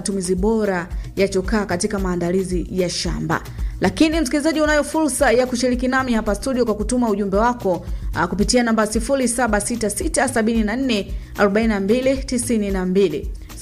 matumizi bora ya chokaa katika maandalizi ya shamba. Lakini msikilizaji, unayo fursa ya kushiriki nami hapa studio kwa kutuma ujumbe wako uh, kupitia namba 0766744292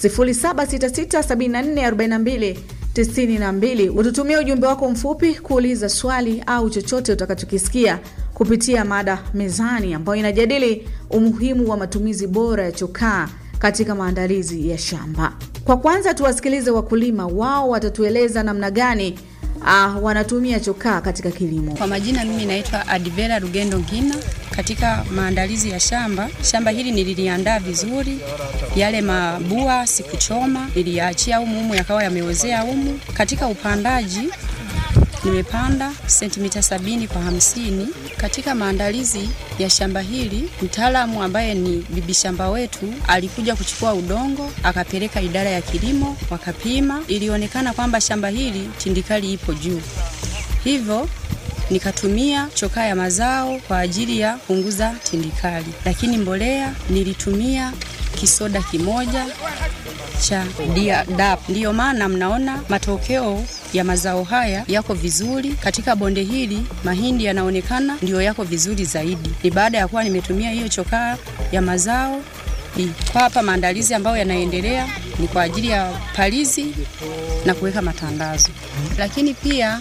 0766744292 ututumia ujumbe wako mfupi kuuliza swali au chochote utakachokisikia kupitia mada mezani ambayo inajadili umuhimu wa matumizi bora ya chokaa katika maandalizi ya shamba. Kwa kwanza tuwasikilize wakulima, wao watatueleza namna gani uh, wanatumia chokaa katika kilimo. Kwa majina mimi naitwa Adivera Rugendo Ngina. Katika maandalizi ya shamba, shamba hili nililiandaa vizuri, yale mabua sikuchoma, niliyaachia humu humu yakawa yameozea humu. Katika upandaji nimepanda sentimita sabini kwa hamsini. Katika maandalizi ya shamba hili, mtaalamu ambaye ni bibi shamba wetu alikuja kuchukua udongo akapeleka idara ya kilimo, wakapima. Ilionekana kwamba shamba hili tindikali ipo juu, hivyo nikatumia chokaa ya mazao kwa ajili ya kupunguza tindikali, lakini mbolea nilitumia kisoda kimoja cha DAP. Ndiyo maana mnaona matokeo ya mazao haya yako vizuri. Katika bonde hili mahindi yanaonekana ndiyo yako vizuri zaidi, ni baada ya kuwa nimetumia hiyo chokaa ya mazao. Kwa hapa maandalizi ambayo yanaendelea ni kwa ajili ya palizi na kuweka matandazo, lakini pia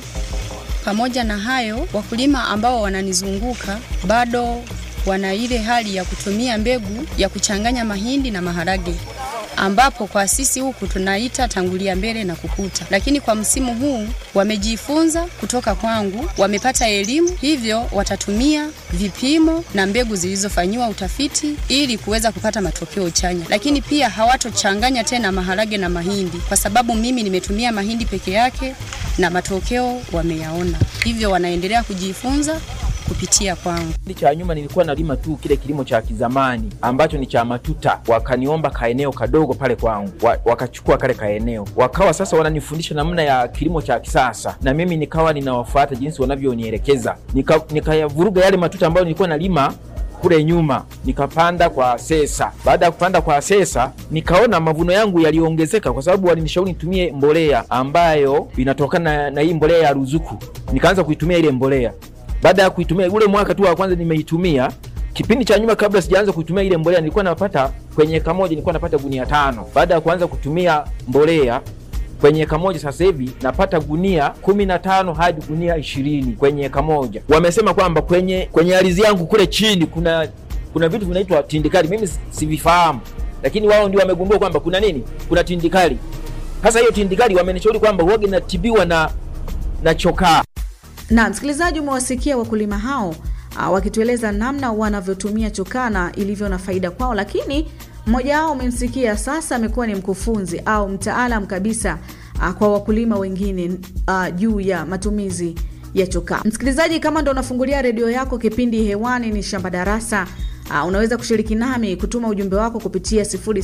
pamoja na hayo, wakulima ambao wananizunguka bado wana ile hali ya kutumia mbegu ya kuchanganya mahindi na maharage ambapo kwa sisi huku tunaita tangulia mbele na kukuta, lakini kwa msimu huu wamejifunza kutoka kwangu, wamepata elimu, hivyo watatumia vipimo na mbegu zilizofanyiwa utafiti ili kuweza kupata matokeo chanya. Lakini pia hawatochanganya tena maharage na mahindi, kwa sababu mimi nimetumia mahindi peke yake na matokeo wameyaona, hivyo wanaendelea kujifunza kupitia kwangu. Kipindi cha nyuma nilikuwa nalima tu kile kilimo cha kizamani ambacho ni cha matuta, wakaniomba kaeneo kadogo pale kwangu, wa, wakachukua kale kaeneo, wakawa sasa wananifundisha namna ya kilimo cha kisasa, na mimi nikawa ninawafuata jinsi wanavyonielekeza, nikayavuruga nika yale matuta ambayo nilikuwa nalima kule nyuma nikapanda kwa sesa. Baada ya kupanda kwa sesa, nikaona mavuno yangu yaliongezeka, kwa sababu walinishauri nitumie mbolea ambayo inatokana na, na hii mbolea ya ruzuku. Nikaanza kuitumia ile mbolea baada ya kuitumia ule mwaka tu wa kwanza nimeitumia. Kipindi cha nyuma kabla sijaanza kuitumia ile mbolea nilikuwa napata kwenye eka moja nilikuwa napata gunia tano. Baada ya kuanza kutumia mbolea kwenye eka moja sasa hivi napata gunia kumi na tano hadi gunia ishirini kwenye eka moja. Wamesema kwamba kwenye kwenye ardhi yangu kule chini kuna kuna vitu vinaitwa tindikali, mimi sivifahamu, lakini wao ndio wamegundua kwamba kuna nini, kuna tindikali. Sasa hiyo tindikali wamenishauri kwamba huwaga inatibiwa na na chokaa na msikilizaji, umewasikia wakulima hao uh, wakitueleza namna wanavyotumia chokaa na ilivyo na faida kwao, lakini mmoja wao umemsikia sasa amekuwa ni mkufunzi au mtaalam kabisa uh, kwa wakulima wengine uh, juu ya matumizi ya chokaa. Msikilizaji, kama ndo unafungulia redio yako, kipindi hewani ni Shamba Darasa. Uh, unaweza kushiriki nami kutuma ujumbe wako kupitia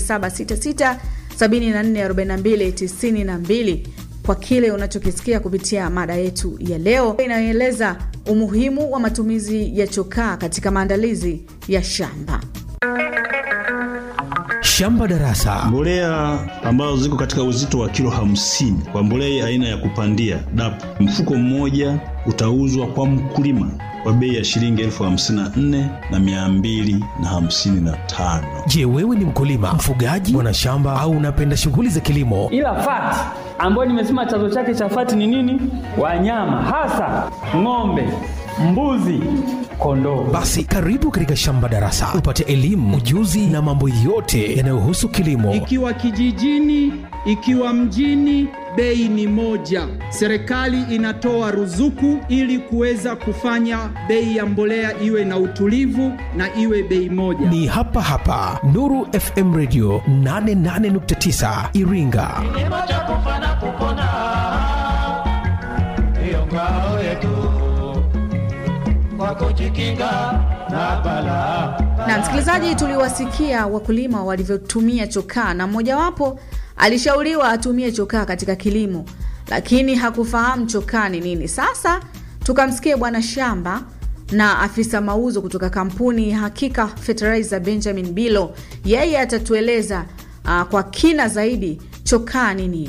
0766 7442 92 kwa kile unachokisikia kupitia mada yetu ya leo inayoeleza umuhimu wa matumizi ya chokaa katika maandalizi ya shamba. Shamba Darasa. Mbolea ambazo ziko katika uzito wa kilo hamsini kwa mbolea aina ya kupandia DAP, mfuko mmoja utauzwa kwa mkulima kwa bei ya shilingi elfu hamsini na nne na mia mbili na hamsini na tano. Je, wewe ni mkulima, mfugaji, mwanashamba au unapenda shughuli za kilimo? Ila fati ambayo nimesema chanzo chake cha fati ni nini? Wanyama hasa ng'ombe, mbuzi, kondoo. Basi karibu katika Shamba Darasa upate elimu, ujuzi na mambo yote yanayohusu kilimo. Ikiwa kijijini, ikiwa mjini, bei ni moja. Serikali inatoa ruzuku ili kuweza kufanya bei ya mbolea iwe na utulivu na iwe bei moja. Ni hapa hapa Nuru FM Radio 88.9 Iringa. Kilimo cha kufa na kupona, ndiyo ngao yetu kwa kujikinga na balaa. Na msikilizaji, tuliwasikia wakulima walivyotumia chokaa, na mmojawapo alishauriwa atumie chokaa katika kilimo, lakini hakufahamu chokaa ni nini. Sasa tukamsikie bwana shamba na afisa mauzo kutoka kampuni Hakika Fertilizer Benjamin Bilo, yeye atatueleza uh, kwa kina zaidi chokaa ni nini.